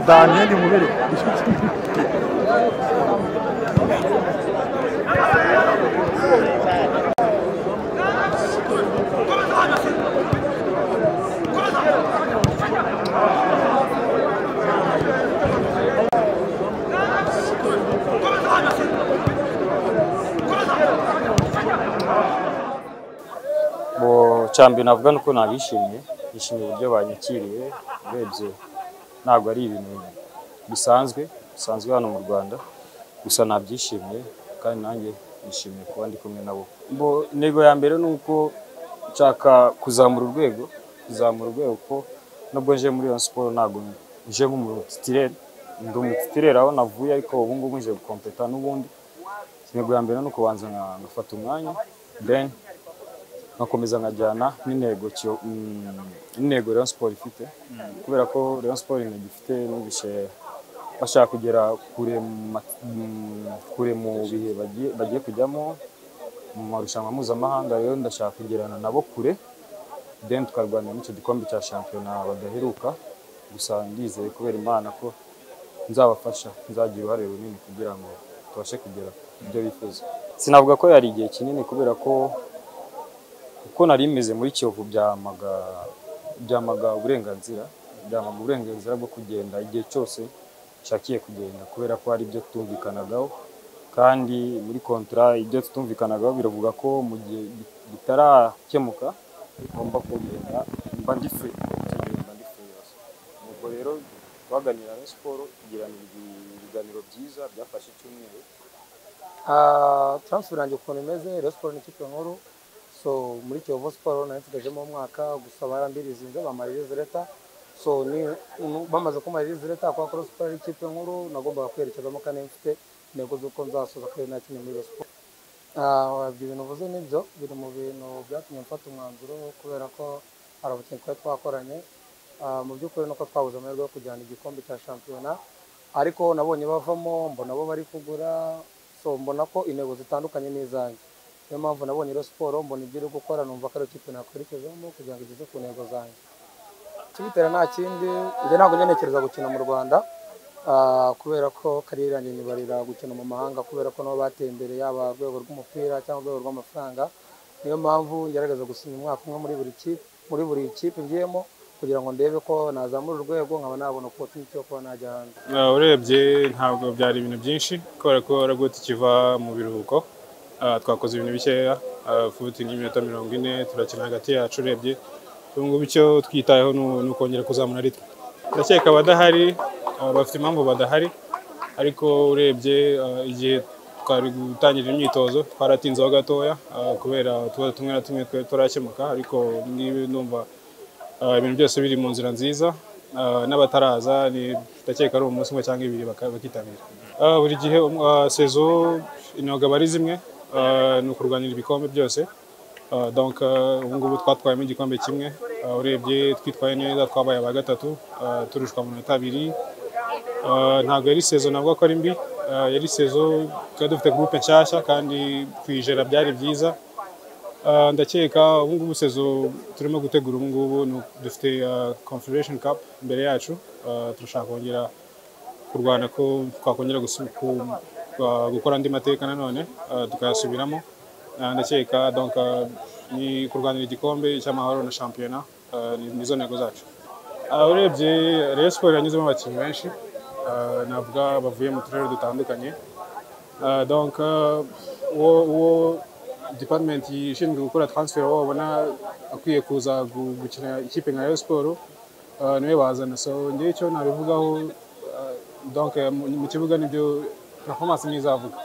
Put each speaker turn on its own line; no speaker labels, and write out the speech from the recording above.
Daha ne diyeyim Uğur'u?
mu cyambere navuga ni uko nabishimiye yishimiye uburyo banyakiriye urebye ntabwo ari ibintu bisanzwe bisanzwe hano mu rwanda gusa nabyishimiye kandi nanjye nishimiye kuba ndi kumwe nabo Bo, intego ya mbere ni uko nshaka kuzamura urwego kuzamura urwego kuko nubwo nje muri iyo siporo ntabwo nje nk'umutitireri ndi umutitireri aho navuye ariko ubu ngubu nje gukompeta n'ubundi intego ya mbere ni ukubanza nka- ngafata umwanya then nkakomeza nkajyana n'intego cyo- mm, n'intego Rayon Sport ifite kubera ko Rayon Sport intego ifite numvise bashaka kugera kure mu ma- mm, kure mu bihe bagiye bagiye kujyamo mu marushanwa mpuzamahanga rero ndashaka kugerana nabo kure then tukarwanira n'icyo gikombe cya shampiyona badaheruka gusa ndizeye kubera imana ko nzabafasha nzagira uruhare runini kugira ngo tubashe kugera ku byo bifuza sinavuga ko yari igihe kinini kubera ko uko nari meze muri kiyovu byamaga byamaga uburenganzira byamaga uburenganzira bwo kugenda igihe cyose nshakiye kugenda kubera ko hari ibyo tutumvikanagaho kandi muri kontra ibyo tutumvikanagaho biravuga ko mu gihe bi- bitarakemuka ngomba kugenda mba ndi free Icyo gihe mba ndi free yose nuko rero twaganira na siporo tugirana ibi- ibiganiro byiza byafashe icyumweru
Ah, transfer yanjye ukuntu imeze Rayon Sport ni ikipe nkuru so muri Kiyovu Sport nari nsigajemo umwaka gusa barambirizinze bamaririza leta so ni nu- bamaze kumaririza leta kwa Rayon Sport ari ikipe nkuru nagombaga kwerekezamo kandi mfite intego z'uko nzasoza kandi nakinye muri Rayon Sport Ah, ibyo bintu uvuze nibyo biri mu bintu byatumye mfata umwanzuro kubera ko hari abakinnyi twari twakoranye Ah, mu by'ukuri nuko twabuze amahirwe yo kujyana igikombe cya shampiyona ariko nabonye bavamo mbona bo bari kugura so mbona ko intego zitandukanye n'izanjye niyo mpamvu nabonye rero siporo mbona ibyo iri gukora numva ko ari ikipe nakwerekezamo kugira ngo igeze ku ntego zanjye kibitera nta kindi njye ntabwo njya ntekereza gukina mu rwanda ah, kubera ko kariyeri yanjye nyibarira gukina mu mahanga kubera ko nabo bateye imbere yaba urwego rw'umupira cyangwa urwego rw'amafaranga niyo mpamvu ngerageza gusinya umwaka umwe muri buri kipe muri buri kipe ngiyemo kugira ngo ndebe ko nazamura urwego nkaba nabona opportunity yo kuba najya hanze
Ah, urebye ntabwo byari ibintu byinshi kubera ko ragot ikiva mu biruhuko Ah, twakoze ibintu bikeya Ah, futi nk'iminota mirongo ine turakina hagati yacu urebye ubu ngubu icyo twitayeho ni u- ni ukongera kuzamura ritwe ndakeka abadahari ah, bafite impamvu badahari ariko urebye ah, igihe twari gutangira imyitozo twaratinzeho gatoya ah, kubera utubazo tumwe na tumwe twari turakemuka ariko niba numva Ah, ibintu byose biri mu nzira nziza Ah, n'abataraza ni- ndakeka ari umunsi umwe cyangwa ibiri baka- bakitabira Ah, buri gihe um- ah, sezo intego aba ari zimwe ah, ni ukurwanira ibikombe byose Ah, donc ah, ubu ngubu twatwayemo igikombe kimwe Ah, urebye twitwaye neza twabaye aba gatatu ah, turushwa mu minota abiri Ah, ntabwo yari sezo navuga ko ari mbi Ah, yari sezo twari dufite gurupe nshyashya kandi kuyijera byari byiza Ah, ndakeka ubu ngubu sezo turimo gutegura ubu ngubu ni- dufite ah, confederation cup imbere yacu Ah, turashaka kongera kurwana ko twakongera gusu- ku- ah, gukora andi mateka nanone ah, tukayasubiramo Ah, ndakeka donc ah, ni kurwanira igikombe cy'amahoro na shampiyona Ah, ni- nizo ntego zacu Ah, urebye Rayon Sport yanyuzemo abakinnyi benshi Ah, navuga bavuye mu turere dutandukanye Ah, donc ah, uwo uwo department ishinzwe gukora transfer waba wabona akwiye kuza gu- gukina ikipe nka Rayon Sport ah, niwe bazana so njye icyo nabivugaho ah, donc eh, mu mu kibuga nibyo performance nizavuga